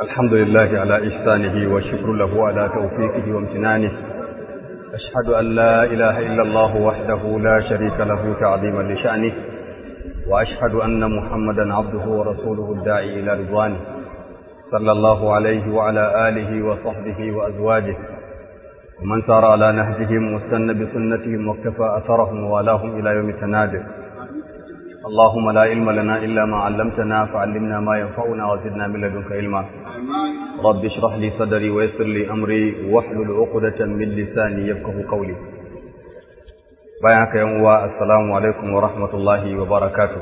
الحمد لله على إحسانه والشكر له على توفيقه وامتنانه أشهد أن لا إله إلا الله وحده لا شريك له تعظيما لشأنه وأشهد أن محمدا عبده ورسوله الداعي إلى رضوانه صلى الله عليه وعلى آله وصحبه وأزواجه ومن سار على نهجهم واستنى بسنتهم واكتفى أثرهم ووالاهم إلى يوم التنادر اللهم لا علم لنا إلا ما علمتنا فعلمنا ما ينفعنا وزدنا من لدنك علما رب اشرح لي صدري ويسر لي أمري واحلل عقدة من لساني يفقه قولي bayan haka yan uwa assalamu alaikum wa rahmatullahi wa barakatuh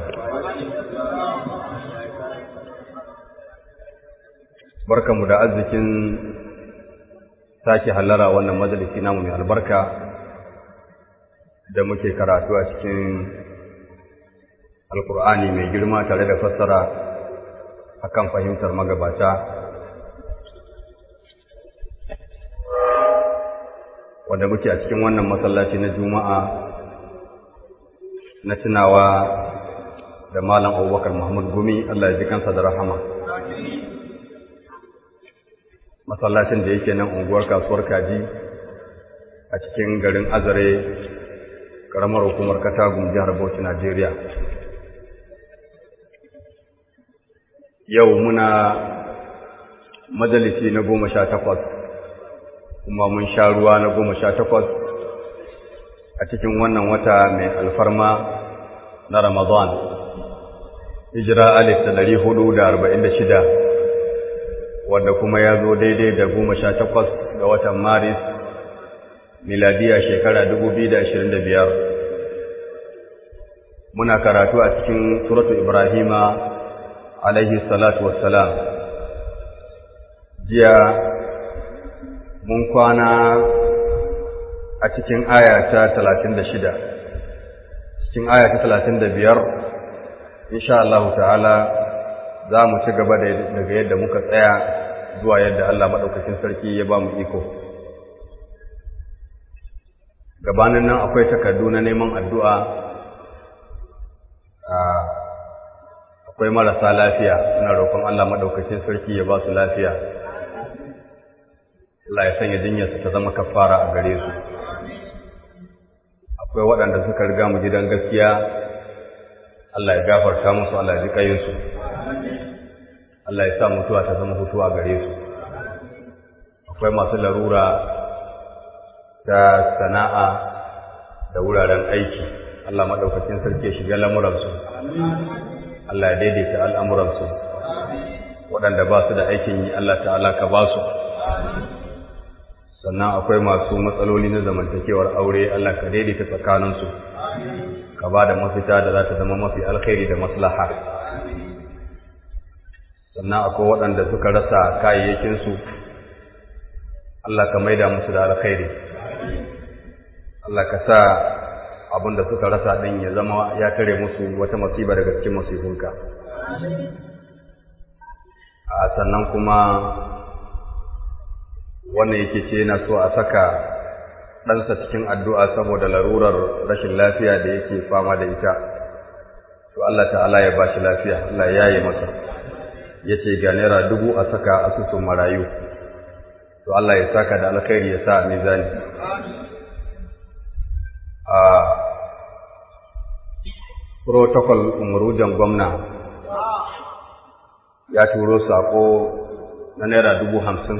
barkamu da arzikin sake hallara wannan majalisi namu mai albarka da muke karatu a cikin alkur'ani mai girma tare da fassara akan fahimtar magabata wanda muke a cikin wannan masallaci na juma'a na tunawa da malam abubakar muhammad gumi allah ya ji kansa da rahama masallacin da yake nan unguwar kasuwar kaji a cikin garin azare karamar hukumar katagun jihar bauchi najeriya yau muna majalisi na goma sha takwas kuma mun sha ruwa na goma sha takwas a cikin wannan wata mai alfarma na Ramadan, hijira alif da ɗari hudu da arba'in da shida, wanda kuma ya zo daidai da goma sha takwas ga watan Maris, miladiya shekara dubu biyu da ashirin da biyar. Muna karatu a cikin Suratu Ibrahima, alaihi salatu wassalam. Jiya mun kwana a cikin aya ta talatin da shida cikin aya ta talatin da biyar insha Allah ta'ala za mu ci gaba daga yadda muka tsaya zuwa yadda Allah maɗaukakin sarki ya ba mu iko gabanin nan akwai takardu na neman addu'a akwai marasa lafiya suna roƙon Allah maɗaukakin sarki ya ba su lafiya Allah ya sanya jinyarsu ta zama kafara a gare su akwai waɗanda suka riga mu gidan gaskiya Allah ya gafarta musu Allah ya ji kayinsu Allah ya sa mutuwa ta zama hutuwa gare su akwai masu larura ta sana'a da wuraren aiki Allah maɗaukakin sarki ya shiga lamuransu Allah ya daidaita al'amuransu waɗanda ba su da aikin yi Allah ta'ala ka ba su sannan akwai masu matsaloli na zamantakewar aure Allah ka daidaita tsakaninsu ka ba da mafita da za ta zama mafi alkhairi da maslaha sannan akwai waɗanda suka rasa kayayyakinsu Allah ka maida musu da alkhairi Allah ka sa abin da suka rasa ɗin ya zama ya tare musu wata masiba daga cikin masifunka a sannan kuma wannan yake ce yana so a saka ɗansa cikin addu'a saboda larurar rashin lafiya da yake fama da ita to Allah ta'ala ya ba shi lafiya Allah ya yi masa ya ce ga naira dubu a saka asusun marayu to Allah ya saka da alkhairi ya sa a mizani a protocol umurujan gwamna ya turo sako na naira dubu hamsin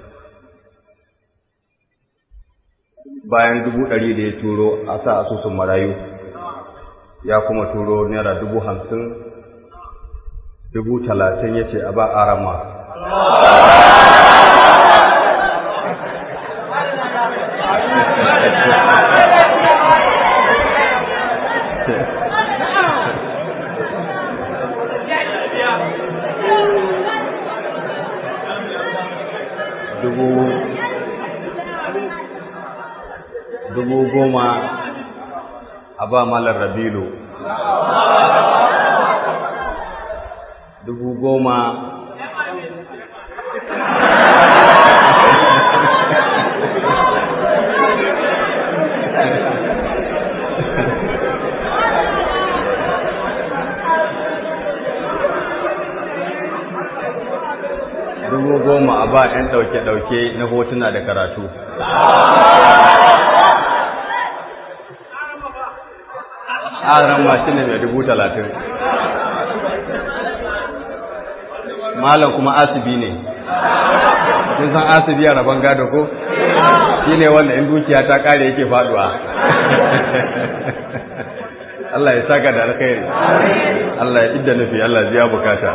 bayan dubu ɗari da ya turo a sa asusun marayu ya kuma turo naira dubu hamsin dubu talatin ya ce a ba arama dubu dubu goma a ba malar rabilu dubu goma dubu dubu goma a ba ‘yan ɗauke-ɗauke na hotuna da karatu. Aran mashi ne mai dubu talatin. Malam kuma asibi ne. Kin san asibi a rabon gado ko? Shi ne wanda in dukiya ta ƙare yake faɗuwa. Allah ya saka da alkhairi. Allah ya idda nufi, Allah ya bukata.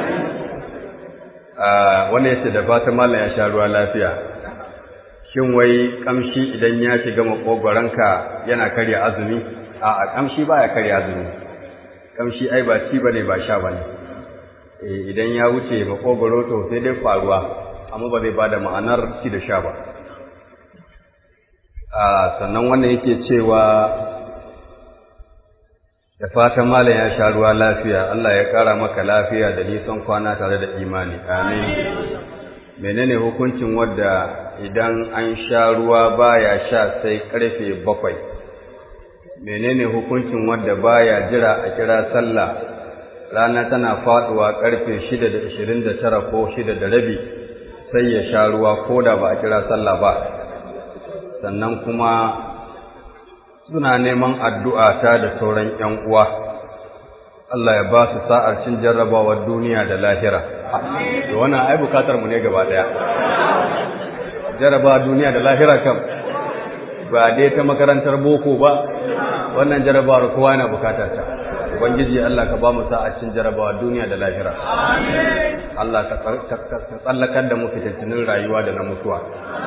wanda ya ce da fata malam ya sha ruwa lafiya shin wai kamshi idan ya shiga makogwaranka yana karya azumi a a kamshi baya karya azumi kamshi ai ba ci bane ba sha bane idan ya wuce makogwaro to sai dai faruwa amma ba zai bada ma'anar ci da sha ba sannan wannan yake cewa da fatan malam ya sha ruwa lafiya Allah ya ƙara maka lafiya da nisan kwana tare da imani amin menene hukuncin wadda idan an sha ruwa baya sha sai karfe bakwai menene hukuncin wadda baya jira a kira sallah rana tana faduwa karfe shida da ishirin da tara ko shida da rabi sai ya sha ruwa ko da ba a kira sallah ba sannan kuma suna neman addu'a ta da sauran ‘yan uwa, Allah ya ba su sa'ar cin jarrabawar duniya da lahira. Da wannan ai bukatar mu ne gaba ɗaya. Jarraba duniya da lahira kam, ba dai ta makarantar boko ba, wannan jarrabawar kowa yana bukatar ta. Ubangiji Allah ka ba mu sa'ar cin jarrabawar duniya da lahira. Allah ka tsallakar da mu fitattinin rayuwa da na mutuwa.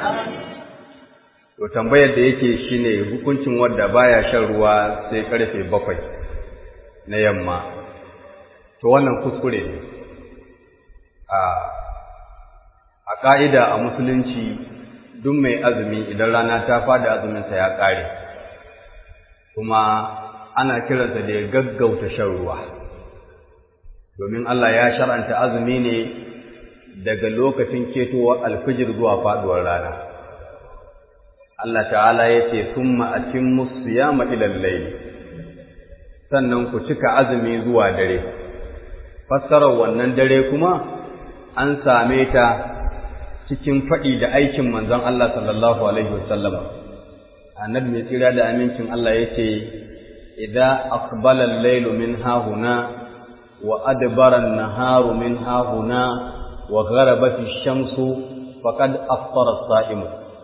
To tambayar da yake shine hukuncin wadda baya shan ruwa sai karfe bakwai na yamma. To wannan kuskure ne. A a ƙa'ida a musulunci duk mai azumi idan rana ta fada azuminsa ya ƙare. Kuma ana kiransa da ya gaggauta shan ruwa. Domin Allah ya shar'anta azumi ne daga lokacin ketowar alfijir zuwa faduwar rana. Allah ta'ala ya ce, Summa a cin musu ya ma'ilan laili, sannan ku cika azumi zuwa dare. Fassarar wannan dare kuma an same ta cikin faɗi da aikin manzon Allah sallallahu Alaihi wasallam. Annabi mai tsira da amincin Allah ya ce, Idan akbalan lailu min hahuna, wa adbaran naharu min hahuna, wa gharabati shamsu, faqad aftara sa'imu.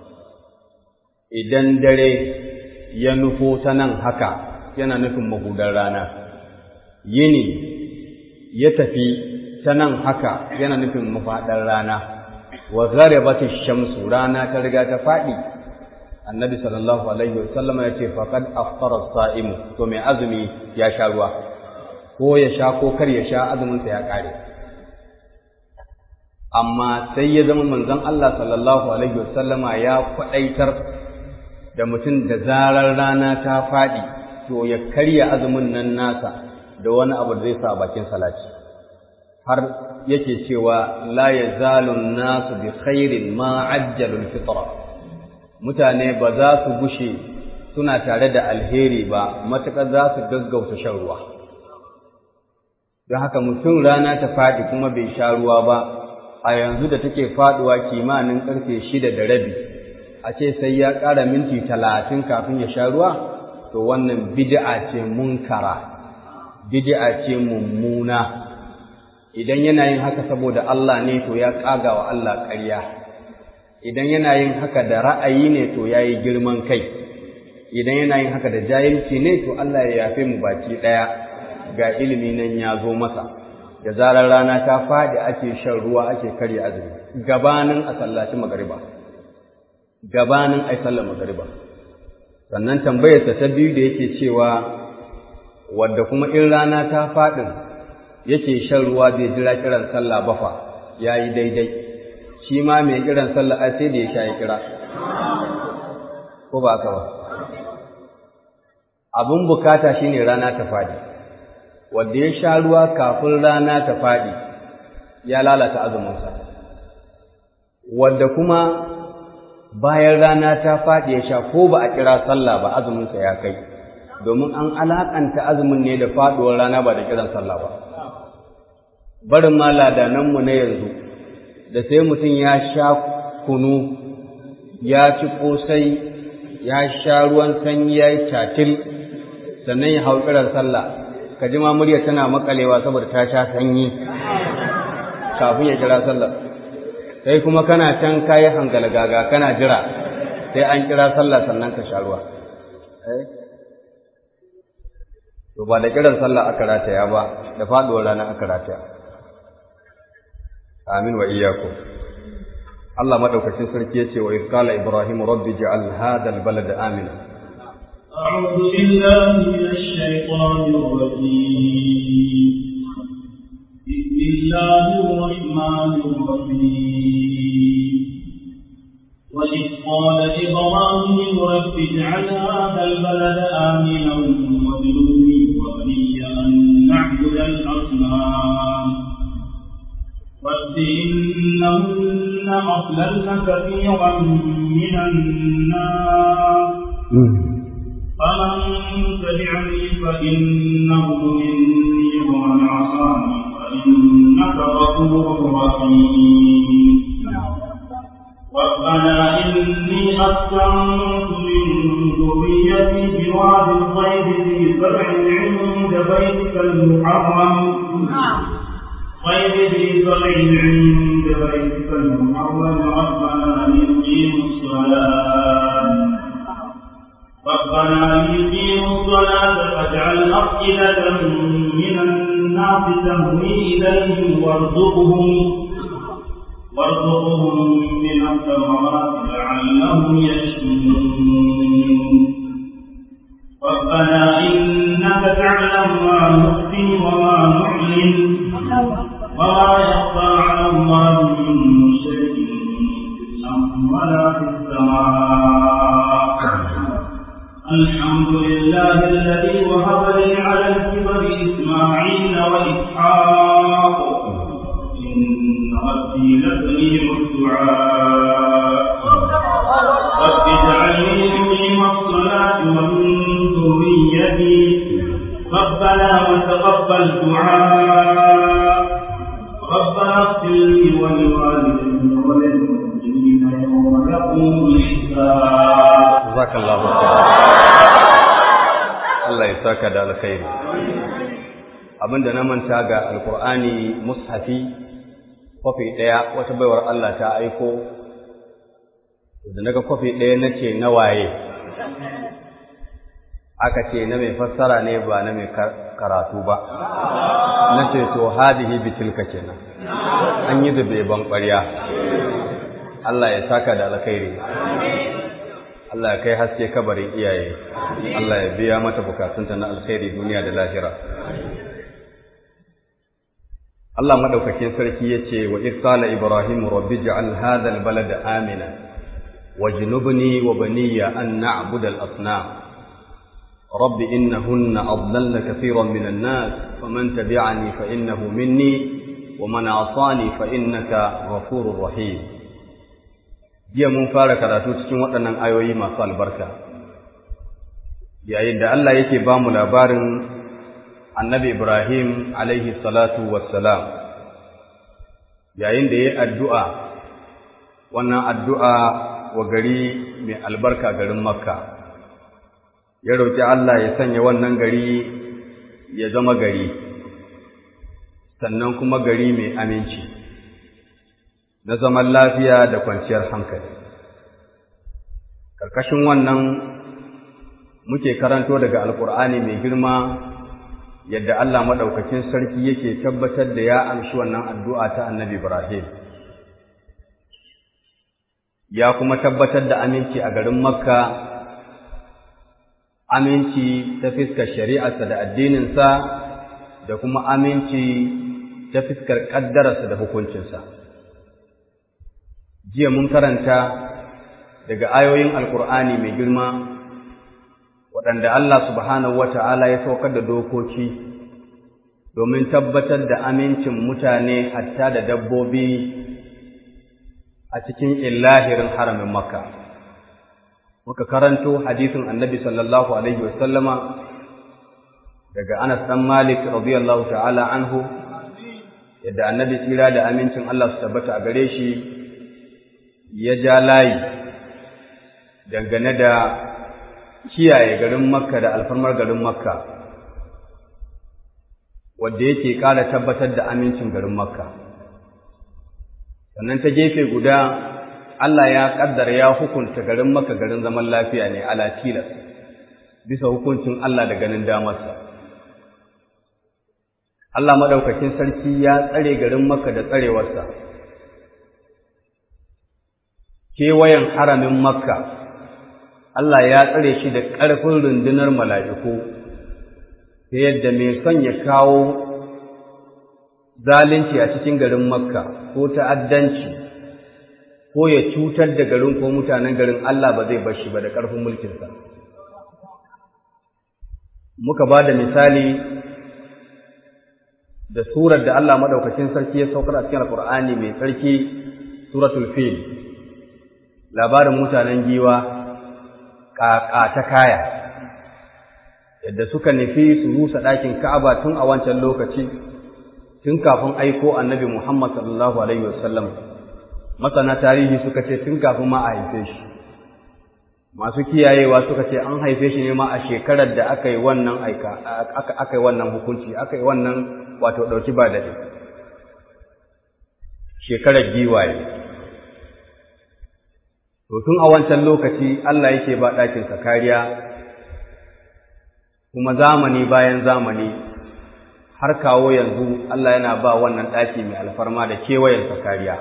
idan dare ya nufo ta nan haka yana nufin mahudar rana yini ya tafi ta nan haka yana nufin mafaɗar rana wa gharabati shamsu rana ta riga ta faɗi annabi sallallahu alaihi wasallama ya ce faqad aftara sa'imu to mai azumi ya sha ruwa ko ya sha ko kar ya sha azumin sa ya kare amma sai ya zama manzon Allah sallallahu alaihi wasallama ya kwadaitar da mutum da zarar rana ta faɗi to ya karya azumin nan nasa da wani abu da zai sa bakin salati har yake cewa la yazalun nasu bi khairin ma ajjalul fitra mutane ba za su gushe suna tare da alheri ba matuƙar za su gaggauta shan ruwa don haka mutum rana ta faɗi kuma bai sha ruwa ba a yanzu da take faɗuwa kimanin ƙarfe shida da rabi a ce sai ya ƙara minti talatin kafin ya sha ruwa to wannan bid'a ce munkara bid'a ce mummuna idan yana yin haka saboda Allah ne to ya ƙaga wa Allah ƙarya idan yana yin haka da ra'ayi ne to ya yi girman kai idan yana yin haka da jahilci ne to Allah ya yafe mu baki ɗaya ga ilimi nan ya zo masa da zarar rana ta faɗi ake shan ruwa ake karya azumi gabanin a sallaci magariba gabanin ai sallar magariba sannan tambayarsa ta biyu da yake cewa wadda kuma in rana ta faɗin yake shan ruwa bai jira kiran sallah ba fa yayi daidai shi ma mai kiran sallah ai sai da ya sha ya kira ko ba haka ba abin bukata shine rana ta faɗi wanda ya sha ruwa kafin rana ta faɗi ya lalata azuminsa wanda kuma bayan rana ta faɗi ya sha ko ba a kira sallah ba azuminsa ya kai domin an alaƙanta azumin ne da faɗuwar rana ba da kiran sallah ba barin ma ladananmu na yanzu da sai mutum ya sha kunu ya ci ƙosai ya sha ruwan sanyi ya yi tatil sannan ya hau kiran sallah ka ji ma murya tana makalewa saboda ta sha sanyi kafin ya kira sallah sai kuma kana can kayi hangala gaga kana jira sai an kira sallah sannan ka sha ruwa to ba da kiran sallah aka rataya ba da faduwar rana aka rataya amin wa iyyakum Allah madaukakin sarki yace wa qala ibrahim rabbi ja'al hadha albalada amina أعوذ بالله من الشيطان الرجيم بسم الله الرحمن الرحيم وإذ قال إبراهيم رب اجعل هذا البلد آمنا واجنبني وبني أن نعبد الأصنام رب إنهن أضللن كثيرا من الناس فمن تبعني فإنه مني ومن عصاني فإنك غفور رحيم ربنا إني أسكنت من ذريتي بواد غير ذي زرع عند بيتك المحرم غير ذي زرع عند بيتك المحرم ربنا ليقيموا الصلاة ربنا ليقيموا الصلاة فاجعل أفئدة من الناس تهوي إليهم وارزقهم وارزقهم من الثمرات لعلهم يشكرون ربنا إنك تعلم ما نخفي وما نعلن وما يخفى على الله من شيء في الأرض ولا في السماء الحمد لله الذي وهب لي على الكبر إسماعيل وإسحاق إن ربي لسميع الدعاء رب اجعلني مقيم الصلاة ومن ذريتي ربنا وتقبل دعاء ربنا اغفر لي ولوالدي وللمؤمنين يوم يقوم الحساب jazakallahu khairan Allah ya saka da alkhairi abinda na manta ga alkur'ani mushafi kwafi ɗaya wata baiwar Allah ta aiko da naga kwafi ɗaya nace na waye aka ce na mai fassara ne ba na mai karatu ba nace to hadihi bitilka kenan an yi da ban ƙwarya Allah ya saka da alkhairi Allah ya kai haske kabarin iyaye Allah ya biya mata bukatunta na alkhairi duniya da lahira Allah madaukakin sarki yace wa id qala ibrahim rabbi ij'al hadha albalada amina wajnubni wa baniya an na'budu al-asnam rabbi innahunna adlalna katiran min an-nas faman tabi'ani fa innahu minni wa man 'asani fa innaka ghafurur rahim jiya mun fara karatu cikin waɗannan ayoyi masu albarka yayin da Allah yake ba mu labarin annabi Ibrahim alaihi salatu wassalam yayin da ya yi addu'a wannan addu'a wa gari mai albarka garin Makka ya roƙi Allah ya sanya wannan gari ya zama gari sannan kuma gari mai aminci na zaman lafiya da kwanciyar hankali. Karkashin wannan muke karanto daga Alƙur'ani mai girma yadda Allah maɗaukakin sarki yake tabbatar da ya amshi wannan addu'a ta annabi Ibrahim. Ya kuma tabbatar da aminci a garin Makka, aminci ta fiskar shari'arsa da addininsa da kuma aminci ta fiskar ƙaddararsa da hukuncinsa. jiya mun karanta daga ayoyin alkur'ani mai girma waɗanda Allah subhanahu wata'ala ya saukar da dokoki domin tabbatar da amincin mutane hatta da dabbobi a cikin illahirin haramin makka muka karanto hadisin annabi sallallahu alaihi wasallama daga anas dan malik radiyallahu ta'ala anhu yadda annabi tsira da amincin Allah su tabbata a gare shi ya ja layi dangane da kiyaye garin makka da alfarmar garin makka wadda yake ƙara tabbatar da amincin garin makka sannan ta gefe guda Allah ya ƙaddara ya hukunta garin makka garin zaman lafiya ne ala tilas bisa hukuncin Allah da ganin damarsa Allah maɗaukakin sarki ya tsare garin makka da tsarewarsa kewayen haramin makka Allah ya tsare shi da ƙarfin rundunar mala'iku ta yadda mai son ya kawo zalunci a cikin garin makka ko ta'addanci ko ya cutar da garin ko mutanen garin Allah ba zai bar shi ba da ƙarfin mulkinsa muka ba da misali da surar da Allah maɗaukacin sarki ya saukar a cikin alƙur'ani mai sarki suratul fil labarin mutanen giwa ƙaƙa ta kaya yadda suka nufi su rusa ɗakin Ka'aba tun a wancan lokaci tun kafin aiko annabi Muhammad sallallahu alaihi wasallam masana tarihi suka ce tun kafin ma a haife shi masu kiyayewa suka ce an haife shi ne ma a shekarar da aka yi wannan aika aka yi wannan hukunci aka yi wannan wato ɗauki ba daɗi shekarar giwaye to tun a wancan lokaci Allah yake ba ɗakinsa kariya kuma zamani bayan zamani har kawo yanzu Allah yana ba wannan ɗaki mai alfarma da kewayensa kariya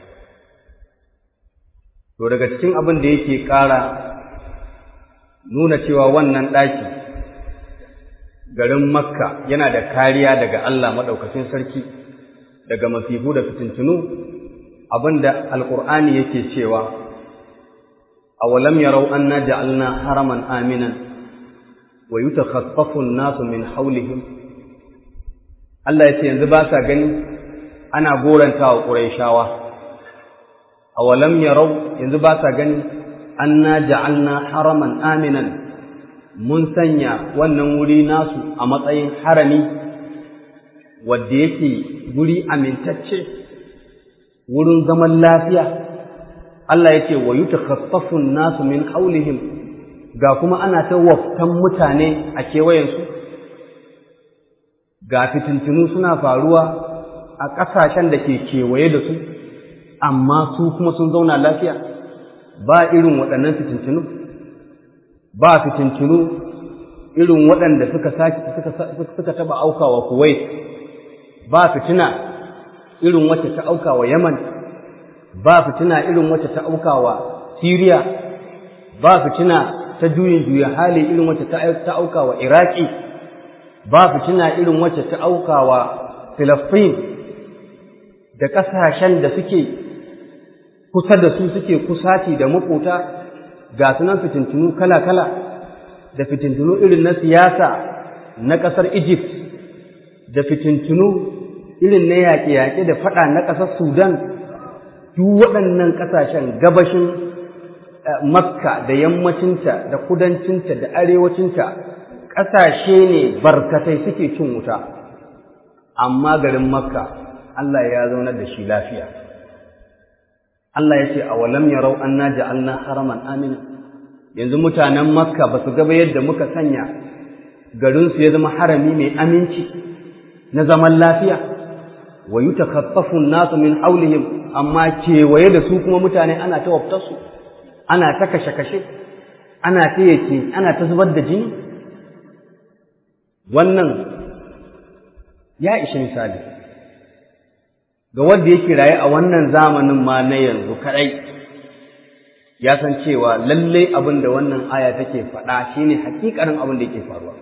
to daga cikin abin da yake ƙara nuna cewa wannan ɗaki garin makka yana da kariya daga Allah maɗaukacin sarki daga masifu da fitintunu abinda alƙur'ani yake cewa awalam yarau anna ja'alna haraman aminan wa yutakhaffafu an-nasu min hawlihim Allah yace yanzu ba sa gani ana gorantawa quraishawa awalam yarau yanzu ba sa gani anna ja'alna haraman aminan mun sanya wannan wuri nasu a matsayin harami wadda yake guri amintacce wurin zaman lafiya Allah yake wa yutakhaffafu nasu min haulihim ga kuma ana ta waftan mutane a kewayensu ga fitintunu suna faruwa a ƙasashen da ke kewaye da su amma su kuma sun zauna lafiya ba irin waɗannan fitintunu ba fitintunu irin waɗanda suka suka taba aukawa Kuwait ba fitina irin wacce ta aukawa Yaman ba fitina irin wacce ta aukawa Syria ba fitina ta juyin juya hali irin wacce ta aukawa Iraki ba fitina irin wacce ta aukawa Palestine da ƙasashen da suke kusa da su suke kusaci da makota ga sunan fitintunu kala-kala da fitintunu irin na siyasa na ƙasar Egypt da fitintunu irin na yaƙe-yaƙe da faɗa na ƙasar Sudan duk waɗannan ƙasashen gabashin Makka da yammacinta da kudancinta da arewacinta ƙasashe ne barkatai suke cin wuta amma garin Makka Allah ya zaunar da shi lafiya Allah ya ce a walam yarau anna ja'alna haraman amina yanzu mutanen makka ba su gaba yadda muka sanya garinsu ya zama harami mai aminci na zaman lafiya wa yutakhaffafu an-nasu min hawlihim amma kewaye da su kuma mutane ana ta waftarsu ana ta kashe-kashe ana ta yake ana ta zubar da jini wannan ya ishi misali ga wanda yake raye a wannan zamanin ma na yanzu kadai ya san cewa lallai abin da wannan aya take faɗa shine hakikarin abin da yake faruwa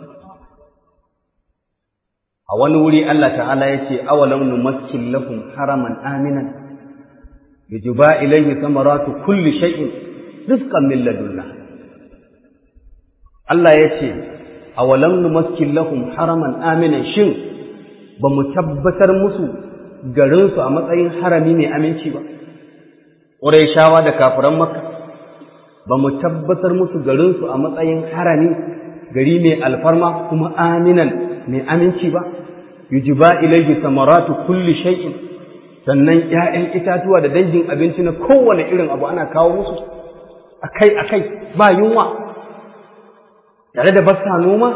a wani wuri Allah ta'ala ya ce awalam numakkin lahum haraman aminan yujba ilayhi samaratu kulli shay'in rizqan min ladunna Allah ya ce awalam numakkin lahum haraman aminan shin ba mu tabbatar musu garinsu a matsayin harami mai aminci ba Ƙurayshawa da kafiran Makka ba mu tabbatar musu garinsu a matsayin harami gari mai alfarma kuma aminan mai aminci ba yujiba ilayhi samaratu kulli shay'in sannan ƴaƴan itatuwa da dangin abinci na kowane irin abu ana kawo musu akai akai ba yunwa tare da basa noma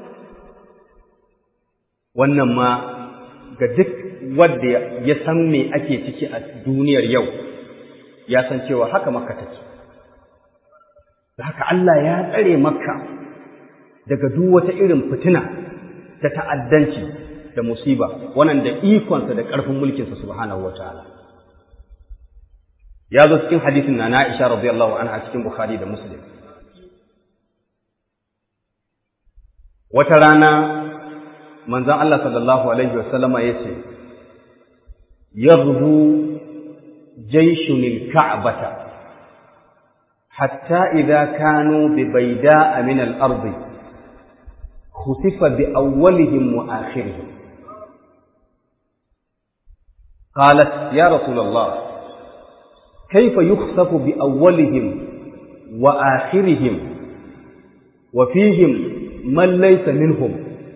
wannan ma ga duk wanda ya san me ake ciki a duniyar yau ya san cewa haka makka take da haka Allah ya tsare makka daga duk wata irin fitina ta ta'addanci da musiba wannan da ikonsa da ƙarfin mulkinsa subhanahu wataala ya zo cikin hadisin na Aisha radiyallahu anha cikin Bukhari da Muslim wata rana manzon Allah sallallahu alaihi wasallama yace yaghdu jayshun al-ka'bata hatta idha kanu bi bayda'a min al-ardi خسف بأولهم وآخرهم قالت يا رسول الله كيف يخسف بأولهم وآخرهم وفيهم من ليس منهم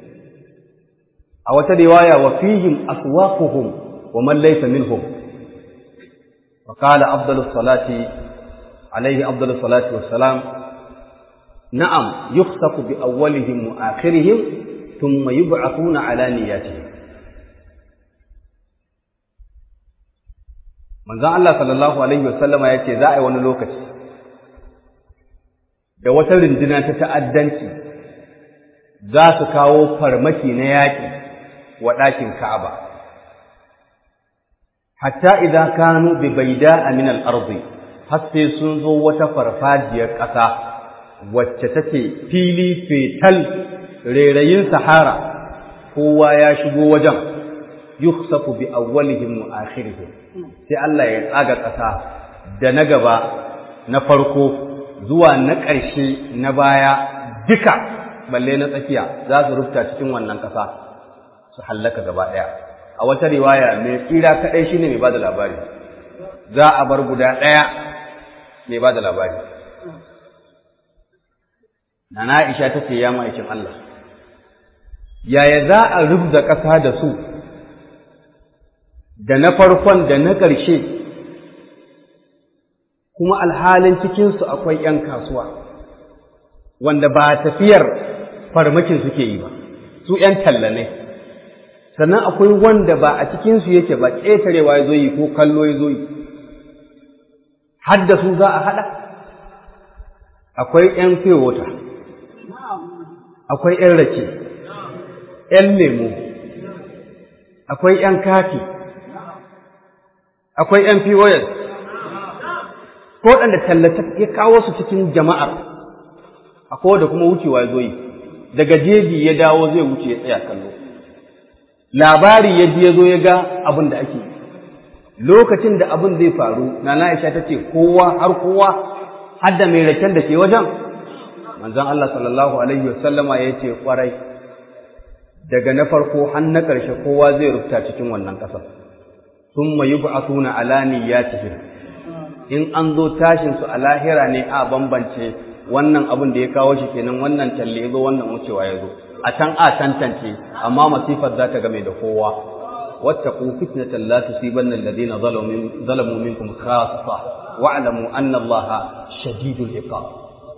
أو رواية وفيهم أسواقهم ومن ليس منهم وقال أفضل الصلاة عليه أفضل الصلاة والسلام نعم يخسف بأولهم وآخرهم ثم يبعثون على نياتهم manzon Allah sallallahu alaihi wasallama ya ce za a yi wani lokaci da wata runduna ta ta'addanci za su kawo farmaki na yaƙi wa ɗakin Ka'aba hatta idan kanu bi baida min al-ardi har sai sun zo wata farfajiyar ƙasa wacce take fili fetal rairayin sahara kowa ya shigo wajen yukhsafu bi awwalihim wa akhirihim sai Allah ya tsaga ƙasa da na gaba na farko zuwa na ƙarshe na baya duka balle na tsakiya za su rufta cikin wannan ƙasa su hallaka gaba ɗaya a wata riwaya mai tsira kaɗai shine mai bada labari za a bar guda ɗaya mai bada labari Nana Aisha ta ce ya ma'aikin Allah, yaya za a rubda ƙasa da su, da na farkon da na ƙarshe, kuma alhalin cikinsu akwai ’yan kasuwa, wanda ba tafiyar farmakin suke yi ba, su ’yan tallanai. Sannan akwai wanda ba a cikinsu yake ba ƙetarewa ya zo yi ko kallo ya zo yi, har da su za a haɗa? Akwai ’yan fiye wata. akwai ‘yan rake, ‘yan lemu, akwai ‘yan kafi, akwai ‘yan POS, ko waɗanda tallata ya kawo su cikin jama'ar, akwai da kuma wucewa zo yi, daga jeji ya dawo zai wuce ya tsaya kallo. Labari ya ji ya zo ya ga abin da ake lokacin da abin zai faru, na Aisha ta ce kowa har kowa, har da mai raken da ke wajen, manzon Allah sallallahu alaihi wasallama ya ce kwarai daga na farko har na ƙarshe kowa zai rubuta cikin wannan ƙasar thumma yub'athuna ala niyyatihim in an zo tashin su a lahira ne a bambance wannan abin da ya kawo shi kenan wannan talle ya zo wannan wucewa ya zo a can a tantance amma masifar za ta game da kowa wattaqu fitnatan la tusibanna alladhina zalamu zalamu minkum khassa wa'lamu anna allaha shadidul iqab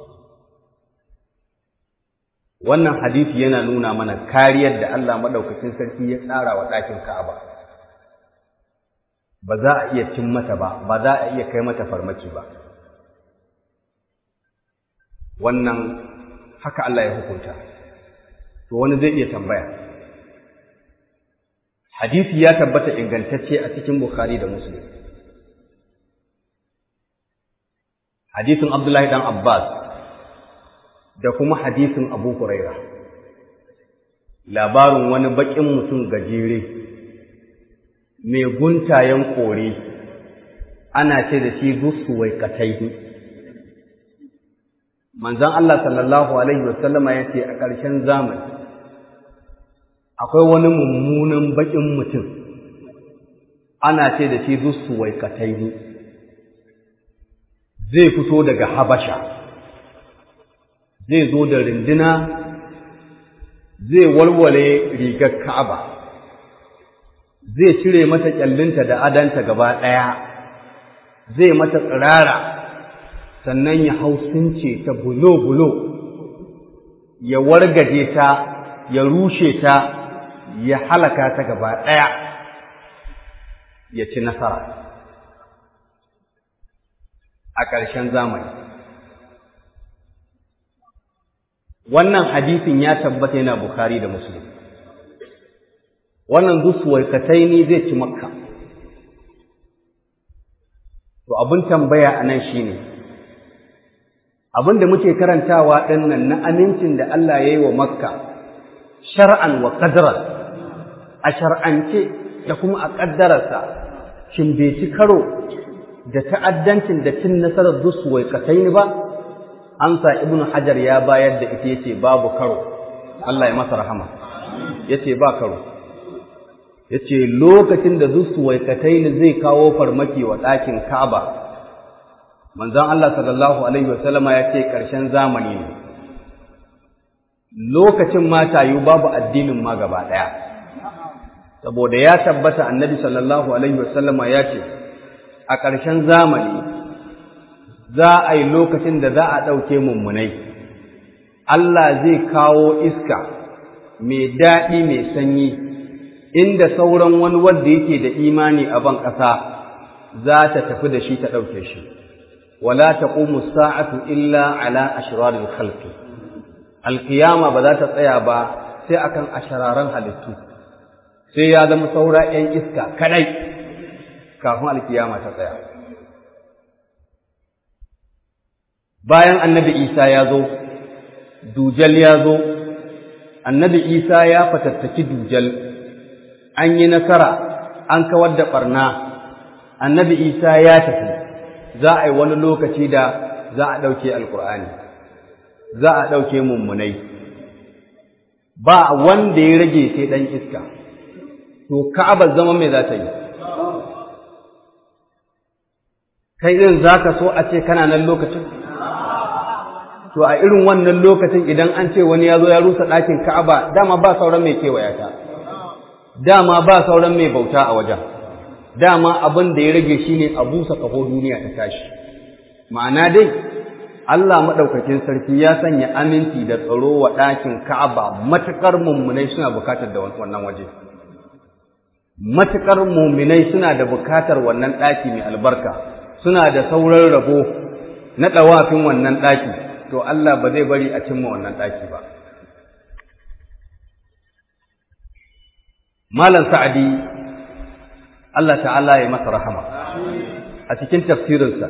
wannan hadisi yana nuna mana kariyar da Allah madaukakin sarki ya tsara wa ɗakin Ka'aba ba za a iya cin mata ba ba za a iya kai mata farmaki ba wannan haka Allah ya hukunta to wani zai iya tambaya hadisi ya tabbata ingantacce a cikin Bukhari da Muslim hadisin Abdullahi dan Abbas da kuma hadisin Abu Huraira labarin wani baƙin mutum gajere mai guntayen kore ana ce da shi zusuwai kataihi manzon Allah sallallahu alaihi wasallama ya ce a ƙarshen zamani akwai wani mummunan baƙin mutum ana ce da shi zusuwai kataihi zai fito daga habasha zai zo da rindina zai walwale rigar Ka'aba zai cire mata kyallinta da adanta gaba ɗaya zai mata tsirara sannan ya hausince ta bulo-bulo ya wargaje ta ya rushe ta ya halaka ta gaba ɗaya ya ci nasara a ƙarshen zamani wannan hadisin ya tabbata yana Bukhari da Muslim wannan zusuwaikatai ne zai ci makka to abin tambaya a nan shi ne abin da muke karantawa ɗinnan na amincin da Allah ya yi wa makka shar'an wa ƙadarar a shar'ance da kuma a ƙaddararsa shin bai ci karo da ta'addancin da cin nasarar zusuwaikatai ne ba amsa ibnu hajar ya bayar da ita yace babu karo Allah ya masa rahama yace ba karo yace lokacin da zusuwaikatain zai kawo farmaki wa ɗakin Ka'aba manzon Allah sallallahu alaihi wasallama yace ƙarshen zamani ne lokacin mata yu babu addinin ma gaba ɗaya saboda ya tabbata annabi sallallahu alaihi wasallama yace a ƙarshen zamani za a yi lokacin da za a ɗauke mummunai Allah zai kawo iska mai daɗi mai sanyi inda sauran wani wanda yake da imani a ban ƙasa za ta tafi da shi ta ɗauke shi wala taqumu sa'atu illa ala ashraril khalqi alqiyama ba za ta tsaya ba sai akan ashararan halittu sai ya zama saura 'yan iska kadai kafin alkiyama ta tsaya bayan annabi isa ya zo dujal ya zo annabi isa ya fatattaki dujal an yi nasara an kawar da ɓarna annabi isa ya tafi za a yi wani lokaci da za a ɗauke alkur'ani za a ɗauke mummunai ba wanda ya rage sai ɗan iska to ka'abar zama mai za ta yi kai ɗin za ka so a ce kana nan lokacin to a irin wannan lokacin idan an ce wani ya zo ya rusa ɗakin ka'aba dama ba sauran mai kewaya ta dama ba sauran mai bauta a wajen dama abin da ya rage shi ne a busa ƙaho duniya ta tashi ma'ana dai Allah maɗaukakin sarki ya sanya aminci da tsaro wa ɗakin ka'aba matuƙar mummunai suna bukatar da wannan waje matuƙar mummunai suna da bukatar wannan ɗaki mai albarka suna da sauran rabo na ɗawafin wannan ɗaki to Allah ba zai bari a cimma wannan ɗaki ba. Malam Sa'adi, Allah ta'ala ya masa rahama a cikin tafsirinsa,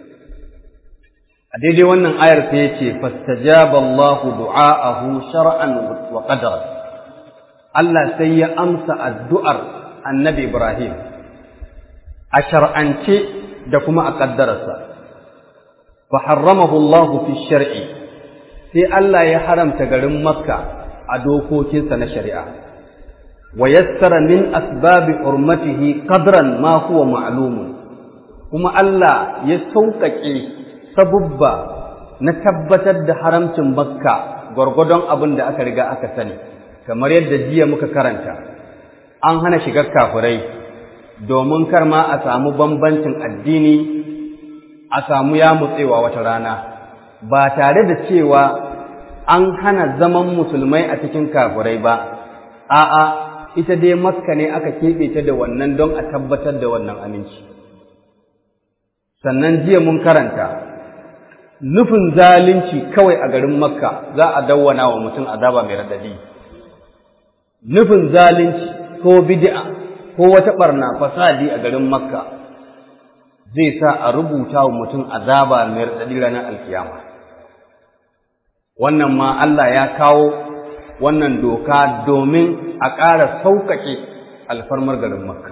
a daidai wannan ayar sai ya ce, Fastajaba Allah du'a'ahu shar'an wa qadar Allah sai ya amsa addu'ar annabi Ibrahim a shar'ance da kuma a ƙaddararsa. فحرمه الله في الشرع sai Allah ya haramta garin Makka a dokokinsa na shari'a wa yassara min asbabi hurmatihi qadran ma huwa ma'lumun kuma Allah ya sauƙaƙe sabubba na tabbatar da haramcin Makka gwargwadon abin da aka riga aka sani kamar yadda jiya muka karanta an hana shigar kafirai domin kar ma a samu bambancin addini a samu ya mutsewa wata rana ba tare da cewa an hana zaman musulmai a cikin kafirai ba a'a ita dai makka ne aka keɓe ta da wannan don a tabbatar da wannan aminci sannan jiya mun karanta nufin zalunci kawai a garin makka za a dawwana wa mutum azaba mai radadi nufin zalunci ko bid'a ko wata barna fasadi a garin makka zai sa a rubuta wa mutum azaba mai raɗaɗi ranar alkiyama wannan ma Allah ya kawo wannan doka domin a ƙara sauƙaƙe alfarmar garin makka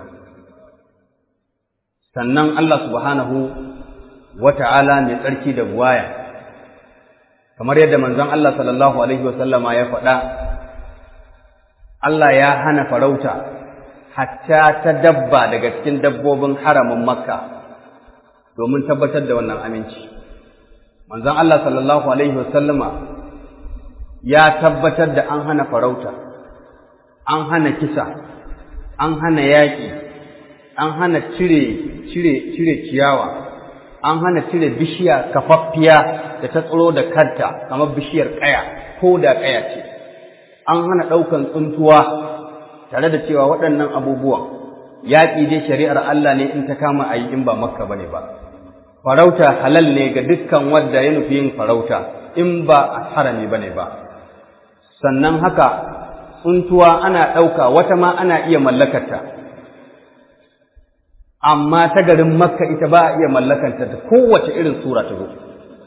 sannan Allah subhanahu wa ta'ala mai tsarki da buwaya kamar yadda manzon Allah sallallahu alaihi wasallama ya faɗa Allah ya hana farauta hatta ta dabba daga cikin dabbobin haramin makka domin tabbatar da wannan aminci manzon Allah sallallahu alaihi wasallama ya tabbatar da an hana farauta an hana kisa an hana yaƙi an hana cire cire cire ciyawa an hana cire bishiya kafaffiya da ta tsiro da kanta kamar bishiyar ƙaya ko da ƙaya ce an hana ɗaukan tsuntuwa tare da cewa waɗannan abubuwan yaƙi dai shari'ar Allah ne in ta kama a yi in ba makka ba ne ba farauta halal ne ga dukkan wadda ya nufi yin farauta in ba a harami ba ne ba sannan haka tsuntuwa ana ɗauka wata ma ana iya mallakarta amma ta garin makka ita ba a iya mallakanta ta kowace irin sura ta zo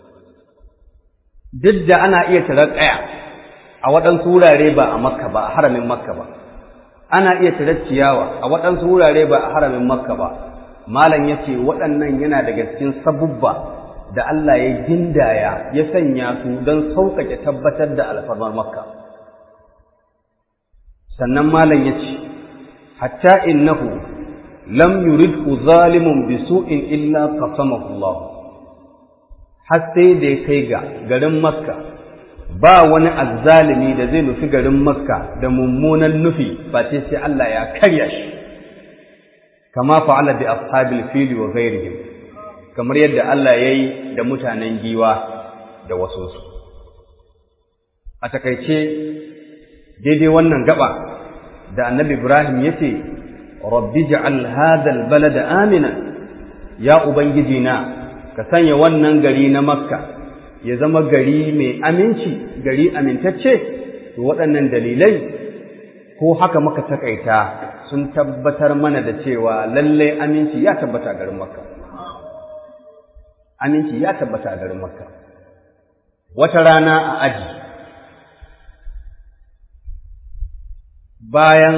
duk da ana iya tarar ƙaya a waɗansu wurare ba a makka ba a haramin makka ba ana iya tarar ciyawa a waɗansu wurare ba a haramin makka ba malam ya ce waɗannan yana daga cikin sabubba da Allah ya gindaya ya sanya su don sauƙaƙe tabbatar da alfarmar makka sannan malam ya ce hatta innahu lam yuridhu zalimun bi su'in illa qasamahu Allah har sai da ya kai ga garin makka ba wani azzalimi da zai nufi garin makka da mummunan nufi ba ce sai Allah ya karya shi kama fa'ala bi ashabil fili wa ghairihim kamar yadda Allah yayi da mutanen giwa da wasu su a takaice daidai wannan gaba da annabi Ibrahim yace rabbi ja'al hadha albalada amina ya ubangiji na ka sanya wannan gari na makka ya zama gari mai aminci gari amintacce to waɗannan dalilai ko haka muka takaita sun tabbatar mana da cewa lallai aminci ya tabbata a garin makka aminci ya tabbata a garin makka wata rana a aji bayan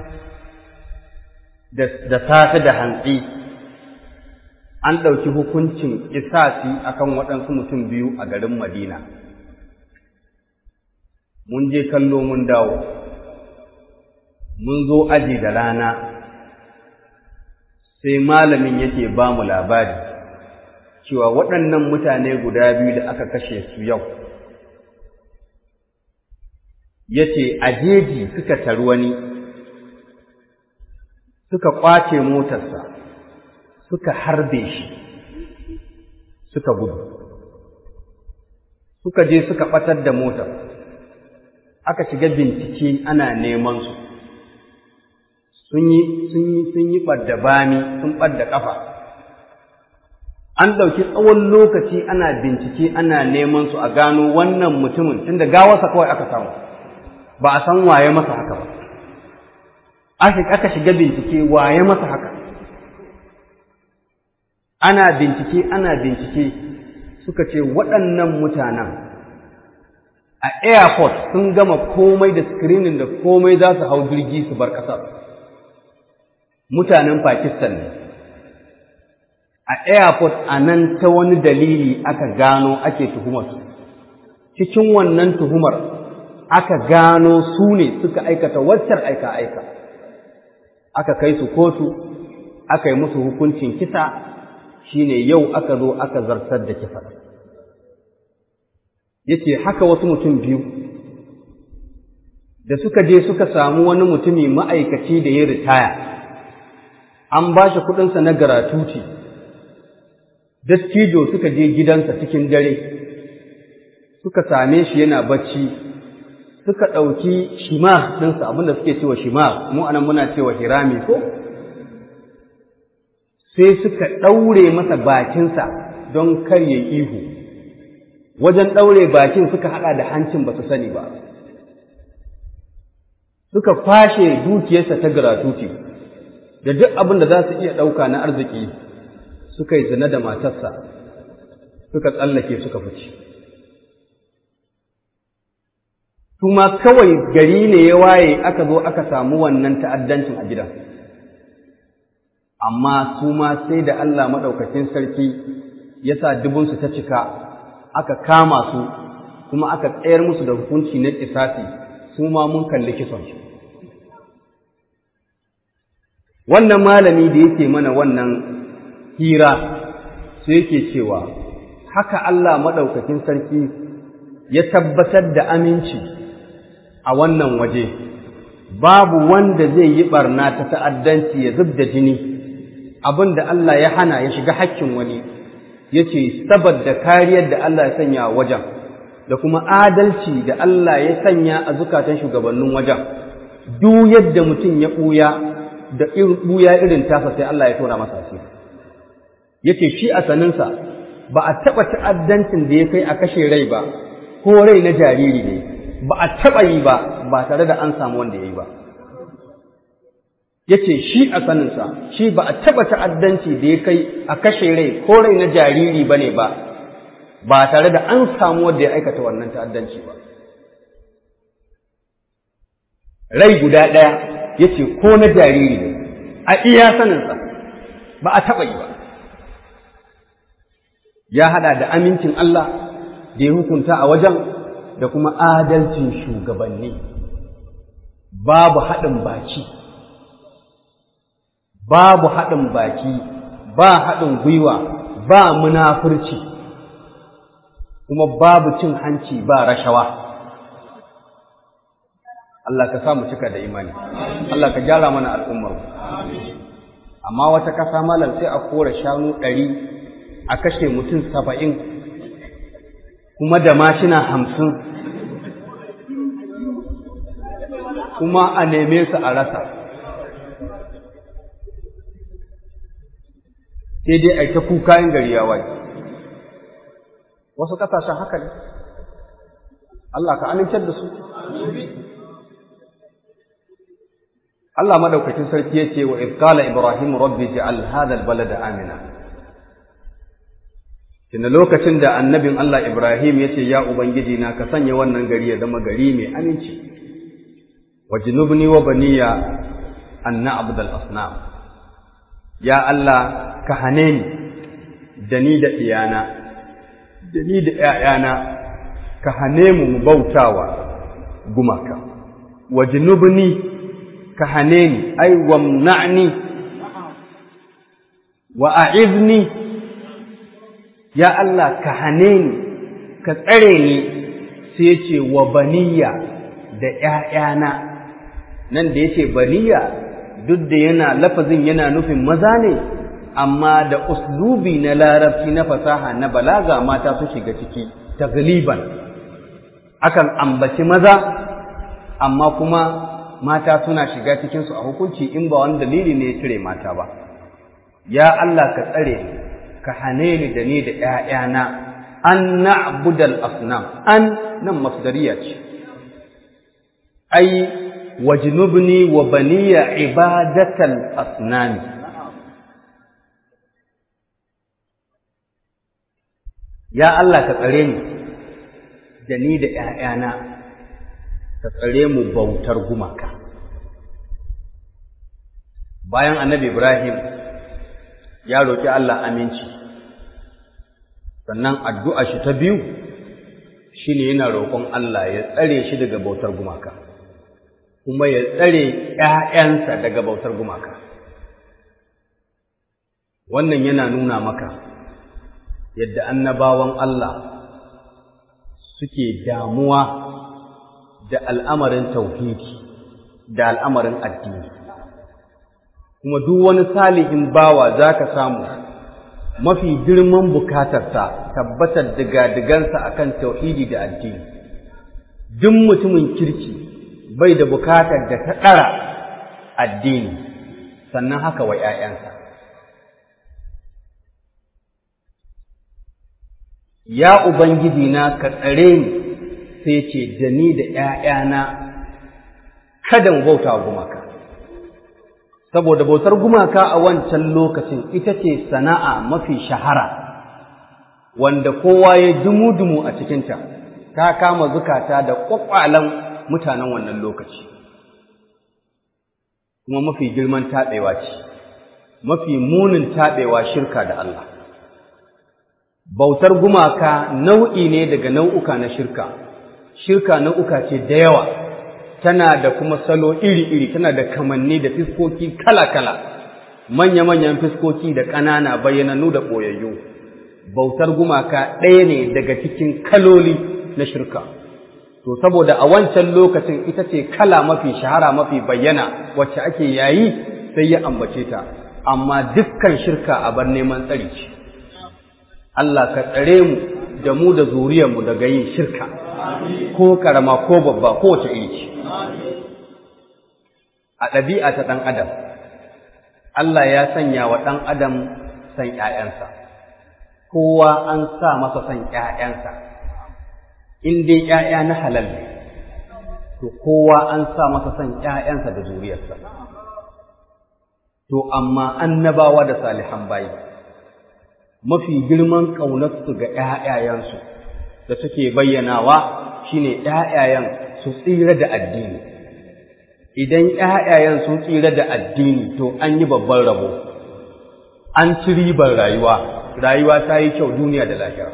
da safe da hantsi an ɗauki hukuncin kisasi akan waɗansu mutum biyu a garin Madina. Mun je kallo mun dawo, mun zo aji da rana, sai malamin yake ba mu labari cewa waɗannan mutane guda biyu da aka kashe su yau. Ya ce, a jeji suka taru wani, suka ƙwace motarsa. suka harbe shi suka gudu suka je suka ɓatar da motar aka shiga bincike ana neman su sun yi sun yi sun yi ɓadda bani sun ɓadda ƙafa an ɗauki tsawon lokaci ana bincike ana neman su a gano wannan mutumin tunda gawarsa kawai aka samu ba a san waye masa haka ba aka shiga bincike waye masa haka ana bincike ana bincike suka ce waɗannan mutanen a airport sun gama komai da screening da komai za su hau jirgi su bar ƙasar mutanen Pakistan ne a airport a nan ta wani dalili aka gano ake tuhumarsu cikin wannan tuhumar aka gano su ne suka aikata waccar aika-aika aka kai su kotu aka yi musu hukuncin kisa shine yau aka zo aka zartar da kisa yace haka wasu mutum biyu da suka je suka samu wani mutumi ma'aikaci da ya ritaya an ba shi kuɗinsa na garatuti dattijo suka je gidansa cikin dare suka same shi yana bacci suka ɗauki shima ɗinsa abinda suke cewa shima mu anan muna cewa hirami ko sai suka ɗaure masa bakinsa don kar ya ihu wajen ɗaure bakin suka haɗa da hancin ba su sani ba suka fashe dukiyarsa ta gratuity da duk abin da za su iya ɗauka na arziki suka yi zina da matarsa suka tsallake suka fice kuma kawai gari ne ya waye aka zo aka samu wannan ta'addancin a gidan amma su ma sai da Allah maɗaukacin sarki ya sa dubunsu ta cika aka kama su kuma aka tsayar musu da hukunci na kisasi su ma mun kalli kisonsu wannan malami da yake mana wannan hira sai yake cewa haka Allah maɗaukacin sarki ya tabbatar da aminci a wannan waje babu wanda zai yi barna ta ta'addanci ya zub da jini abin da Allah ya hana ya shiga hakkin wani ya ce saboda kariyar da Allah ya sanya a wajen da kuma adalci da Allah ya sanya a zukatan shugabannin wajen duk yadda mutum ya ɓuya da ɓuya irin tasa sai Allah ya tona masa asiri yace shi a saninsa ba a taɓa ta'addancin da ya kai a kashe rai ba ko rai na jariri ne ba a taɓa yi ba ba tare da an samu wanda ya yi ba yace shi a saninsa shi ba a taɓa ta'addanci da ya kai a kashe rai ko rai na jariri ba ne ba ba tare da an samu wanda ya aikata wannan ta'addanci ba rai guda ɗaya yace ko na jariri ne a iya saninsa ba a taɓa yi ba ya haɗa da amincin Allah da ya hukunta a wajen da kuma adalcin shugabanni babu haɗin baki babu haɗin baki ba haɗin gwiwa ba munafurci kuma babu cin hanci ba rashawa Allah ka samu cika da imani Allah ka gyara mana al'ummar amma wata kasa malam sai a kora shanu ɗari a kashe mutum saba'in kuma da mashina hamsin kuma a neme su a rasa sai dai a ta kuka yin gari ya waye wasu ƙasashen haka ne Allah ka amincar da su Allah madaukakin sarki ya ce wa izqala ibrahim rabbi ja'al hadha albalada amina Tunda lokacin da annabin Allah Ibrahim ya ce, Ya Ubangiji na ka sanya wannan gari ya zama gari mai aminci, wa jinubni wa baniya an na'abdal asnam. Ya Allah ka hane ni da ni da iyana, da ni da ‘ya'yana, ka hane mu mu bautawa gumaka. Wa jinubni ka hane ni, ai, wamna'ni wa a'izni ya Allah ka hane ni ka tsare ni sai ce wa baniya da ‘ya'yana nan da yace baniya duk da yana lafazin yana nufin maza ne amma da uslubi na larabci na fasaha na balaga mata su shiga ciki tagliban akan ambaci maza amma kuma mata suna shiga cikinsu a hukunci in ba wani dalili ne ya cire mata ba ya Allah ka tsare ni ka hane ni da ni da ‘ya'yana an na'budal asnam an nan masdariya ce ai wajnubni wa baniya ibadatal asnami ya Allah ka tsare ni da ni da ‘ya'yana ka tsare mu bautar gumaka bayan annabi Ibrahim ya roƙi Allah aminci sannan addu'a shi ta biyu shi ne yana roƙon Allah ya tsare shi daga bautar gumaka kuma ya tsare ‘ya'yansa daga bautar gumaka wannan yana nuna maka yadda annabawan Allah suke damuwa da al'amarin tauhidi da al'amarin addini kuma duk wani salihin bawa za ka samu mafi girman bukatarsa tabbatar diga-digansa a kan tauhidi da addini duk mutumin kirki bai da bukatar da ta ɗara addini sannan haka wa ‘ya'yansa ya Ubangiji na ka tsare ni sai ce da ni da ‘ya'yana kada mu bauta gumaka saboda bautar gumaka a wancan lokacin ita ce sana'a mafi shahara wanda kowa ya dumu-dumu a cikinta ta kama zukata da ƙwaƙwalan mutanen wannan lokaci kuma mafi girman taɓewa ce mafi munin taɓewa shirka da Allah bautar gumaka nau'i ne daga nau'uka na shirka shirka nau'uka ce da yawa tana da kuma salo iri-iri tana da kamanni da fiskoki kala-kala manya-manyan fiskoki da ƙanana bayyananu da ɓoyayyu bautar gumaka ɗaya ne daga cikin kaloli na shirka to saboda a wancan lokacin ita ce kala mafi shahara mafi bayyana wacce ake yayi sai ya ambace ta amma dukkan shirka a bar neman tsari ce Allah ka tsare mu da mu da zuriyarmu daga yin shirka ko karama ko babba ko wace iri ce a ɗabi'a ta ɗan adam Allah ya sanya wa ɗan adam san ‘ya'yansa kowa an sa masa san ‘ya'yansa in dai ‘ya'ya na halal ne to kowa an sa masa san ‘ya'yansa da zuriyarsa to amma annabawa da salihan bayi mafi girman ƙaunarsu ga ‘ya'yayensu da suke bayyanawa shine ‘ya'yayen su tsira da addini idan ‘ya'yayen sun tsira da addini to an yi babban rabo an ci ribar rayuwa rayuwa ta yi kyau duniya da lahira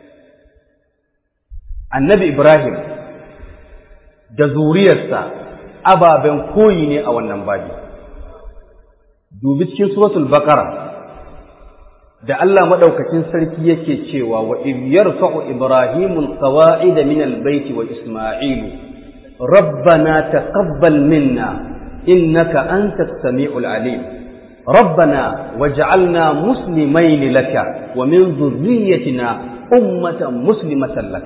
annabi ibrahim da zuriyarsa ababen koyi ne a wannan babi dubi cikin suratul baqara da Allah madaukakin sarki yake cewa wa in yarfa'u ibrahimul qawa'ida min albayt wa isma'ilu rabbana taqabbal minna innaka antas samiul alim ربنا وجعلنا مسلمين لك ومن ذريتنا أمة مسلمة لك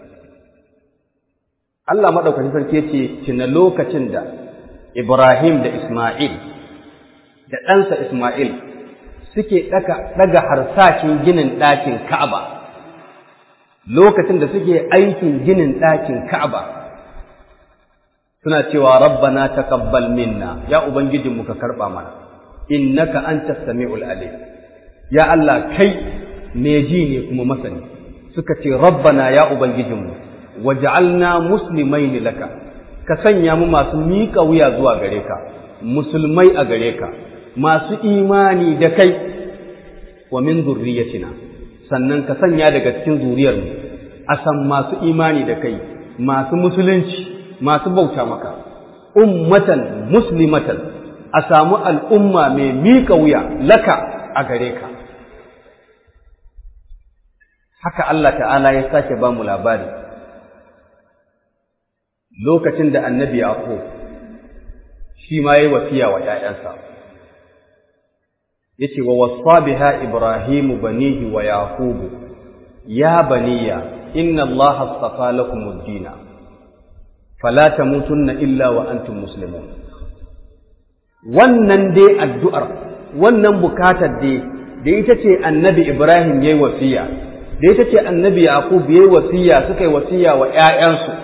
Allah maɗaukacin sarki ce tuna lokacin da Ibrahim da Ismail da ɗansa Ismail suke ɗaga harsashin ginin ɗakin Ka'aba lokacin da suke aikin ginin ɗakin Ka'aba suna cewa rabbana taqabbal minna ya ubangijinmu ka karɓa mana innaka antas sami'ul alim ya Allah kai me ji ne kuma masani suka ce rabbana ya ubangijinmu waj'alna muslimaini laka ka sanya mu masu miƙa wuya zuwa gare ka musulmai a gare ka masu imani da kai wa min zurriyatina sannan ka sanya daga cikin zuriyarmu a san masu imani da kai masu musulunci masu bauta maka ummatan muslimatan a samu al'umma mai miƙa wuya laka a gare ka. Haka Allah ta'ala ya sake ba mu labari, lokacin da annabi Yaƙo shi ma yi wasiya wa ‘ya'yansa, ya ce wa wasa biha Ibrahimu banihi wa Yaƙubu, ya baniya, inna Allah hastafa lakumud dina, fala tamutunna illa wa antum muslimun. wannan dai addu'ar, wannan bukatar dai, da ita ce annabi Ibrahim ya yi wasiya, da ita ce annabi Yaqub ya yi wasiya suka yi wasiya wa ‘ya'yansu.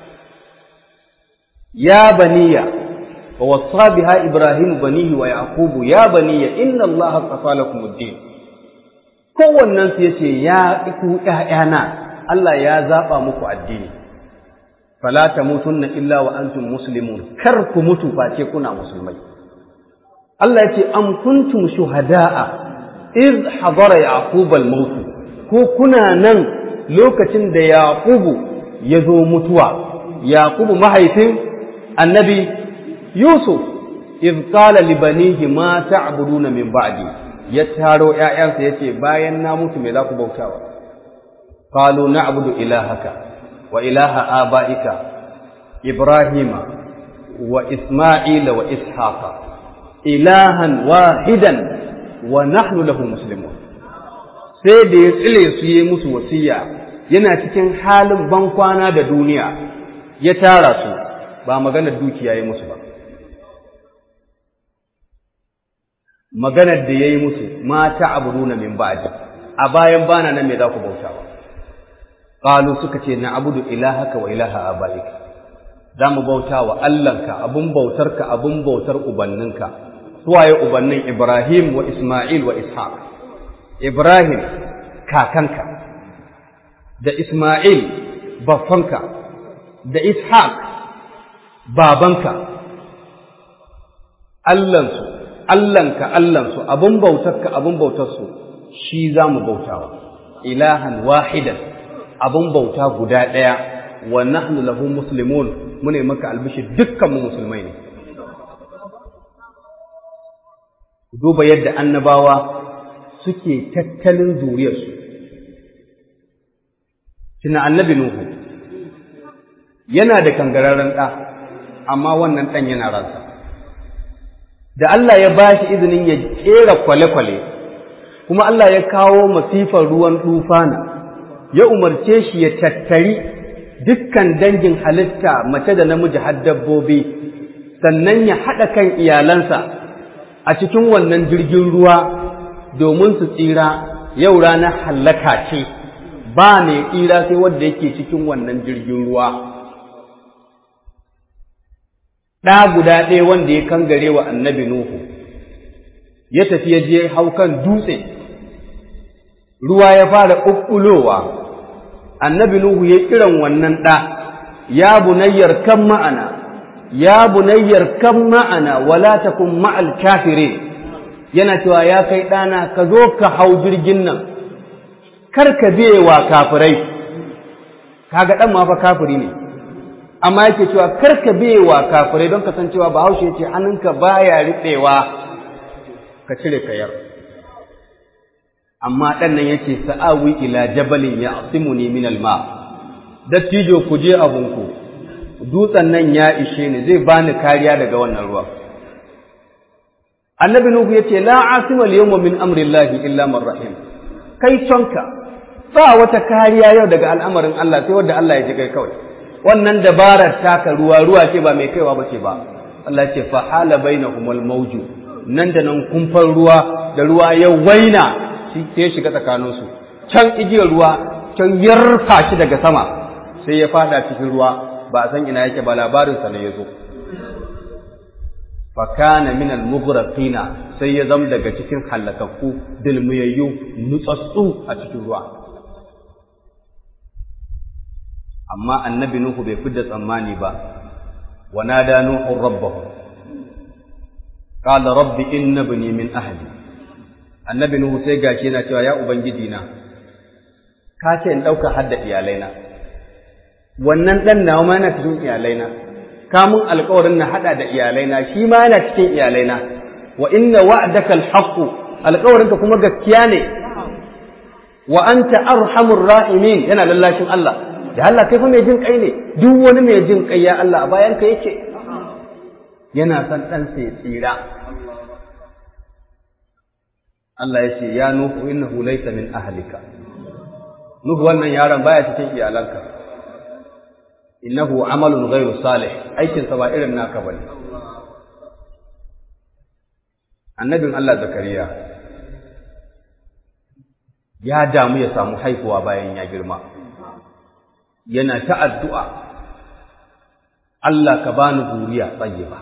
Ya baniya, wa wasa biha Ibrahim banihi wa Yaqubu ya baniya inna Allah tsafa lakum ad-din. Kowannen su yace ya ku ‘ya'yana, Allah ya zaɓa muku addini. Fala tamutunna illa wa antum muslimun, kar ku mutu face kuna musulmai. Allah ya ce am kuntum shuhada'a iz hadara yaqub al-maut ko kuna nan lokacin da yaqubu ya zo mutuwa yaqubu mahaifin annabi yusuf iz qala li banihi ma ta'buduna min ba'di ya taro ƴaƴansa yace bayan na mutu me za ku bautawa qalu na'budu ilahaka wa ilaha aba'ika ibrahima wa isma'ila wa ishaqa ilahan wahidan wa nahnu lahu muslimun sai da ya tsile su yi musu wasiya yana cikin halin bankwana da duniya ya tara su ba maganar dukiya ya musu ba maganar da ya yi musu mata abuduna min ba'di a bayan bana nan me za ku bauta ba qalu suka ce na abudu ilahaka wa ilaha abaika za mu bauta wa Allahnka abun bautarka abun bautar ubanninka suwaye ubannin Ibrahim wa Ismail wa Ishaq Ibrahim kakanka da Ismail baffanka da Ishaq babanka Allahnsu Allahnka Allahnsu abun bautarka abun bautarsu shi za mu bautawa ilahan wahidan abun bauta guda ɗaya wa nahnu lahu muslimun mune maka albishi dukkan mu musulmai ne duba yadda annabawa suke tattalin zuriyarsu tuna annabi nuhu yana da kangararren ɗa amma wannan ɗan yana ransa da Allah ya ba shi izinin ya ƙera kwale-kwale kuma Allah ya kawo masifar ruwan tufana ya umarce shi ya tattari dukkan dangin halitta mace da namiji har dabbobi sannan ya haɗa kan iyalansa a cikin wannan jirgin ruwa domin su tsira yau ranar hallaka ce ba mai tsira sai wanda yake cikin wannan jirgin ruwa ɗa guda ɗaya wanda ya kangare wa annabi Nuhu ya tafi ya je haukan dutse ruwa ya fara ƙuƙulowa annabi Nuhu ya kiran wannan ɗa ya bunayyar kan ma'ana ya bunayyar kan ma'ana wala takun ma'al kafirin yana cewa ya kai ɗana ka zo ka hau jirgin nan kar ka biye wa kafirai kaga ɗan ma fa kafiri ne amma yake cewa kar ka biye wa kafirai don kasancewa bahaushe ya ce hannunka baya riɓewa ka cire kayar amma ɗan nan yace sa'awi ila jabalin ya asimuni min alma dattijo ku je abunku dutsen nan ya ishe ni zai bani kariya daga wannan ruwa annabi nuhu yace la asima al-yawma min amri llahi illa man rahim kai tonka ba wata kariya yau daga al'amarin Allah sai wanda Allah ya ji kai kawai wannan dabarar taka ruwa ruwa ce ba mai kaiwa ba ce ba Allah ce fa hala bainahumul mawju nan da nan kumfan ruwa da ruwa ya waina shi sai shiga tsakanin su can igiyar ruwa can yarfa shi daga sama sai ya fada cikin ruwa ba a san ina yake ba labarin sa ne yazo fa kana min al mughraqina sai ya zama daga cikin halakakku dilmiyayyu nutsatsu a cikin ruwa amma annabi Nuhu bai fidda tsammani ba wa nada Nuhu rabbahu qala rabbi inna bani min ahli annabi Nuhu sai gashi yana cewa ya ubangiji na ka ce in dauka hadda iyalaina wannan dan nawa ma yana cikin iyalaina ka mun alƙawarin na hada da iyalaina shi ma yana cikin iyalaina wa inna wa'daka alhaq alƙawarinka kuma gaskiya ne wa anta arhamur rahimin yana lallashin Allah da Allah kai fa mai jin kai ne duk wani mai jin kai ya Allah a bayan ka yake yana son dan sai tsira Allah ya ce ya nuhu innahu laysa min ahlika nuhu wannan yaron baya cikin iyalanka innahu amalun ghairu salih aikin sa ba irin naka bane annabin Allah zakariya ya damu ya samu haihuwa bayan ya girma yana ta addu'a Allah ka bani zuriya tsayiba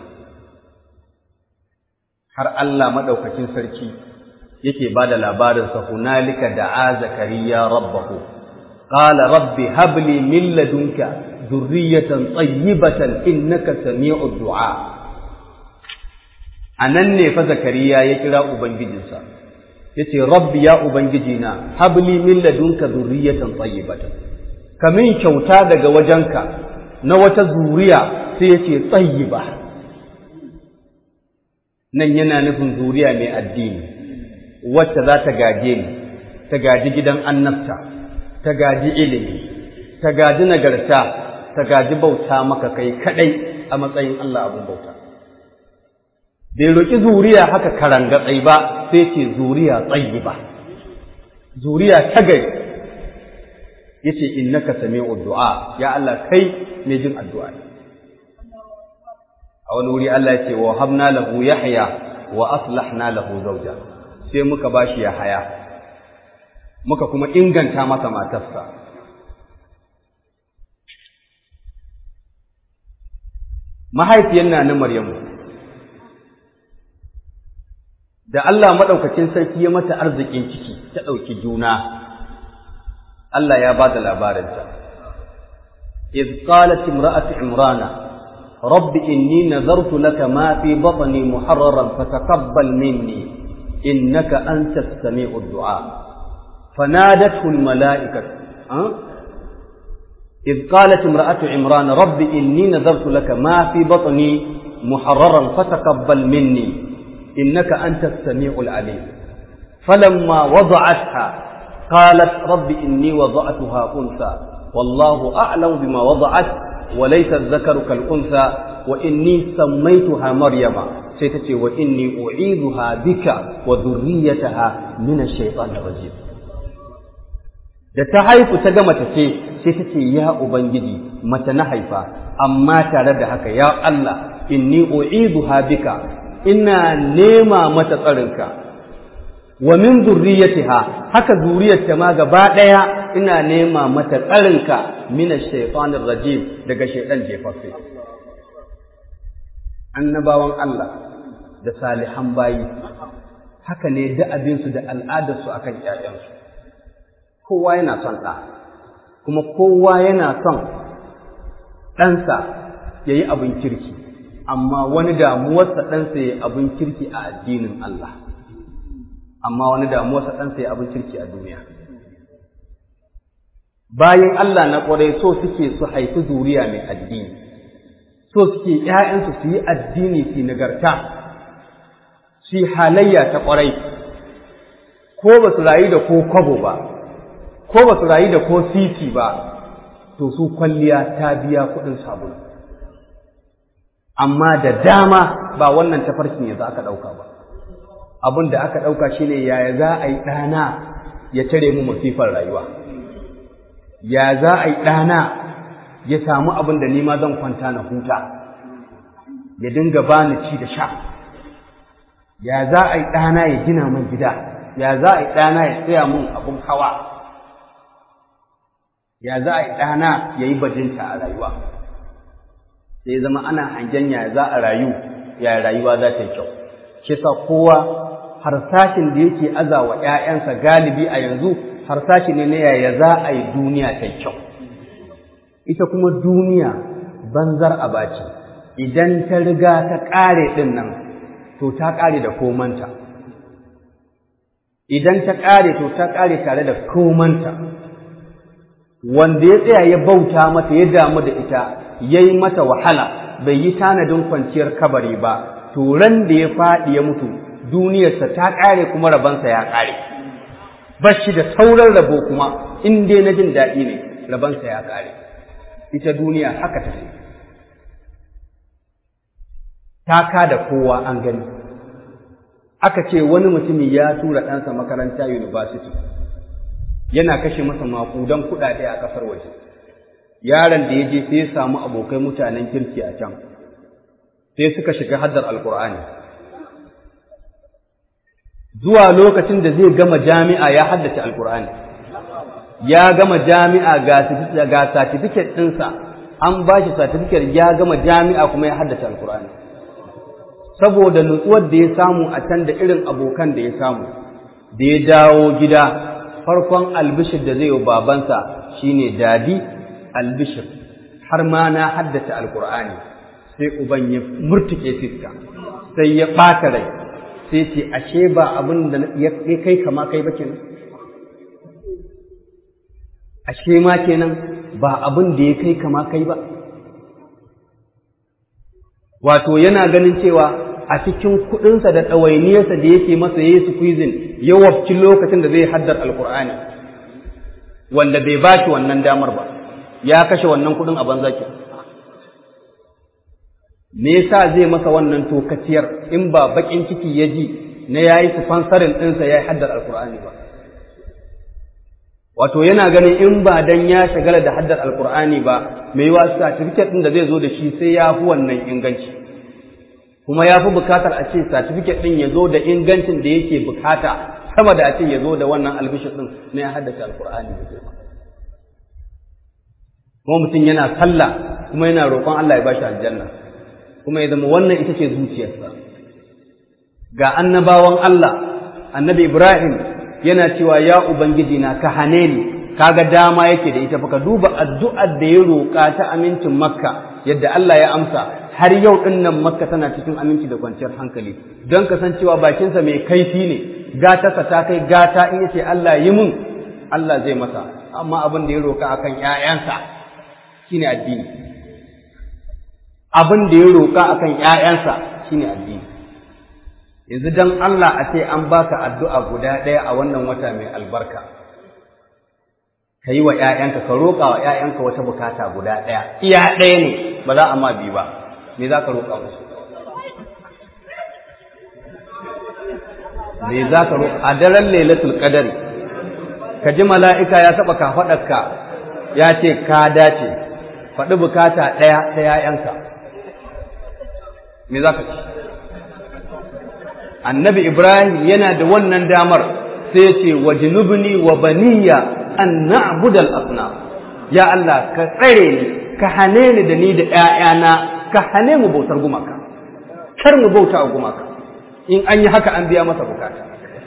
har Allah maɗaukakin sarki yake ba da labarinsa hunalika da a zakariya rabbahu qala rabbi habli min ladunka zurriyatan tsayibatan innaka sami'ud du'a anan ne fa zakariya ya kira ubangijinsa yace rabbi ya ubangijina habli min ladunka zurriyatan tsayibatan kamin kyauta daga wajenka na wata zuriya sai ya ce tsayi ba nan yana nufin zuriya mai addini wacce za ta gaje ni ta gaji gidan annabta ta gaji ilimi ta gaji nagarta ta gaji bauta maka kai kadai a matsayin Allah abin bauta bai roƙi zuriya haka karangatsai ba sai ce zuriya tsayi ba zuriya ta gari yace innaka sami'ud du'a ya Allah kai mai jin addu'a ne a wani wuri Allah yace wa habna lahu yahya wa aslahna lahu zawja sai muka bashi yahaya muka kuma inganta masa matarsa mahaifiyar na na Maryamu da Allah madaukakin sarki ya mata arzikin ciki ta ɗauki juna Allah ya ba da labarinta. إذ قالت امرأة عمران رب إني نذرت لك ما في بطني محررا فتقبل مني إنك أنت السميع الدعاء فنادته الملائكة أه؟ إذ قالت امرأة عمران رب إني نذرت لك ما في بطني محررا فتقبل مني إنك أنت السميع العليم فلما وضعتها قالت رب إني وضعتها أنثى والله أعلم بما وضعت wa laysa dhakaru kal unsa wa inni sammaytuha maryama sai ta ce wa inni u'idhuha bika wa dhurriyyataha min ash-shaytanir rajim da ta haifu ta ga mace ce sai ta ce ya ubangiji mace na haifa amma tare da haka ya Allah inni u'idhuha bika ina nema mata tsarinka wa min zurriyatiha haka zuriyarta ma gaba daya ina nema mata tsarinka min ash-shaytanir rajim daga shaytan jefaffe annabawan Allah da salihan bayi haka ne da abinsu da al'adarsu akan ƴaƴansu kowa yana son ɗa kuma kowa yana son ɗansa ya yi abin kirki amma wani damuwarsa ɗansa ya yi abin kirki a addinin Allah amma wani damuwarsa ɗansa ya yi abin kirki a duniya bayan Allah na ƙwarai so suke su haifi zuriya mai addini so suke ‘ya'yansu su yi addini su nagarta su yi halayya ta ƙwarai ko ba su rayu da ko kwabo ba ko ba su rayu da ko sisi ba to su kwalliya ta biya kuɗin sabulu amma da dama ba wannan tafarkin yanzu aka ɗauka ba abin da aka ɗauka shine yaya za a yi ɗana ya tare mu masifar rayuwa ya za a yi ɗana ya samu abin da nima zan kwanta na huta ya dinga bani ci da sha ya za a yi ɗana ya gina min gida ya za a yi ɗana ya tsaya min abin hawa ya za a yi ɗana ya yi bajinta a rayuwa sai zama ana hangen ya za a rayu ya rayuwa za ta yi kyau shi sa kowa harsashin da yake aza wa ‘ya'yansa galibi a yanzu harsashi ne na yaya za a yi duniya ta yi kyau ita kuma duniya banzar abaci idan ta riga ta ƙare ɗin nan to ta ƙare da komanta idan ta ƙare to ta ƙare tare da komanta wanda ya tsaya ya bauta mata ya damu da ita ya yi mata wahala bai yi tanadin kwanciyar kabari ba to ran da ya faɗi ya mutu duniyarsa ta ƙare kuma rabansa ya ƙare ba shi da sauran rabo kuma in dai na jin daɗi ne rabansa ya ƙare ita duniya haka ta ta ka da kowa an gani aka ce wani mutumi ya tura ɗansa makaranta university yana kashe masa maƙudan kuɗaɗe a ƙasar waje yaron da ya je sai ya samu abokai mutanen kirki a can sai suka shiga haddar alkur'ani zuwa lokacin da zai gama jami'a ya haddace alkur'ani ya gama jami'a ga satifiket ɗinsa an ba shi satifiket ya gama jami'a kuma ya haddace alkur'ani saboda nutsuwar da ya samu a can da irin abokan da ya samu da ya dawo gida farkon albishir da zai yi babansa shine dadi albishir har ma na haddace alkur'ani sai uban ya murtuke fiska sai ya ɓata rai sai ce ashe ba abin da ya kai kama kai ba kenan ashe ma kenan ba abin da ya kai kama kai ba wato yana ganin cewa a cikin kuɗinsa da ɗawainiyarsa da yake masa ya yi squeezing ya wabci lokacin da zai haddar alkur'ani wanda bai ba shi wannan damar ba ya kashe wannan kuɗin a banza ke me yasa zai masa wannan tokaciyar in ba bakin ciki ya ji na yayi sponsorin ɗinsa ya yi haddar alkur'ani ba wato yana ganin in ba dan ya shagala da haddar alkur'ani ba mai yiwa certificate ɗin da zai zo da shi sai ya fi wannan inganci kuma ya fi bukatar a ce certificate ɗin ya zo da ingancin da yake bukata sama da a ce ya zo da wannan albishir ɗin na ya haddace alkur'ani da girma kuma mutum yana sallah kuma yana roƙon Allah ya bashi aljanna kuma ya zama wannan ita ce zuciyarsa ga annabawan Allah annabi Ibrahim yana cewa ya ubangiji na ka hane ni kaga dama yake da ita fa ka duba addu'ar da ya roƙa ta amincin makka yadda Allah ya amsa har yau din nan makka tana cikin aminci da kwanciyar hankali don kasancewa bakinsa mai kaifi ne gatarsa ta kai gata in yace Allah yi mun Allah zai masa amma abin da ya roƙa akan ƴaƴansa shine addini abin da ya roƙa akan ƴaƴansa shine addini yanzu dan Allah a ce an baka addu'a guda ɗaya a wannan wata mai albarka ka ka yi wa ‘ya'yanka ka roƙa wa ‘ya'yanka wata bukata guda ɗaya iya ɗaya ne ba za a ma bi ba me za ka roƙa musu me za ka roƙa a daren lailatul qadari ka ji mala'ika ya taɓa kafaɗarka ya ce ka dace faɗi bukata ɗaya ta ‘ya'yanka me za ka ci annabi ibrahim yana da wannan damar sai ya ce wa junubni wa baniya an na'budal asnam ya Allah ka tsare ni ka hane ni da ni da ‘ya'yana ka hane mu bautar gumaka kar mu bauta a gumaka in an yi haka an biya masa bukata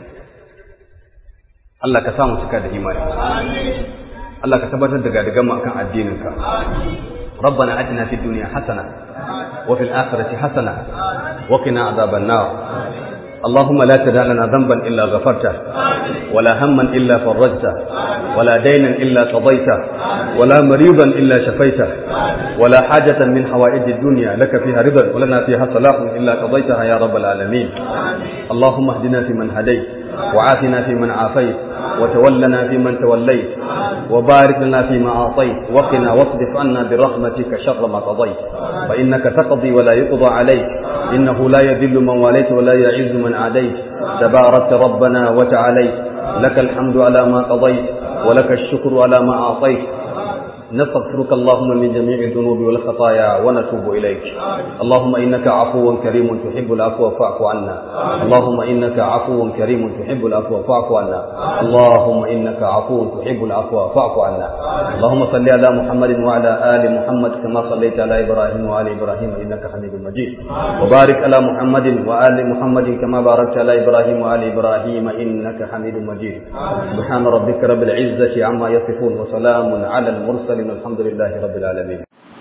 Allah ka samu cika da imani Allah ka tabbatar da gadigan mu akan addininka ربنا اتنا في الدنيا حسنه وفي الاخره حسنه وقنا عذاب النار اللهم لا تدع لنا ذنبا الا غفرته ولا هما الا فرجته ولا دينا الا قضيته ولا مريضا الا شفيته ولا حاجه من حوائج الدنيا لك فيها رضا ولنا فيها صلاح الا قضيتها يا رب العالمين اللهم اهدنا فيمن هديت وعافنا فيمن عافيت وتولنا فيمن توليت وبارك لنا فيما أعطيت وقنا واصرف عنا برحمتك شر ما قضيت فإنك تقضي ولا يقضى عليك إنه لا يذل من واليت ولا يعز من عاديت تباركت ربنا وتعاليت لك الحمد على ما قضيت ولك الشكر على ما أعطيت نستغفرك اللهم من جميع الذنوب والخطايا ونتوب إليك اللهم إنك عفو كريم تحب العفو فاعف عنا اللهم إنك عفو كريم تحب العفو فاعف عنا اللهم إنك عفو تحب العفو فاعف عنا اللهم صل على محمد وعلى آل محمد كما صليت على إبراهيم وآل إبراهيم إنك حميد مجيد وبارك على محمد وآل محمد كما باركت على إبراهيم وآل إبراهيم إنك حميد مجيد سبحان ربك رب العزة عما يصفون وسلام على المرسلين الحمد لله رب العالمين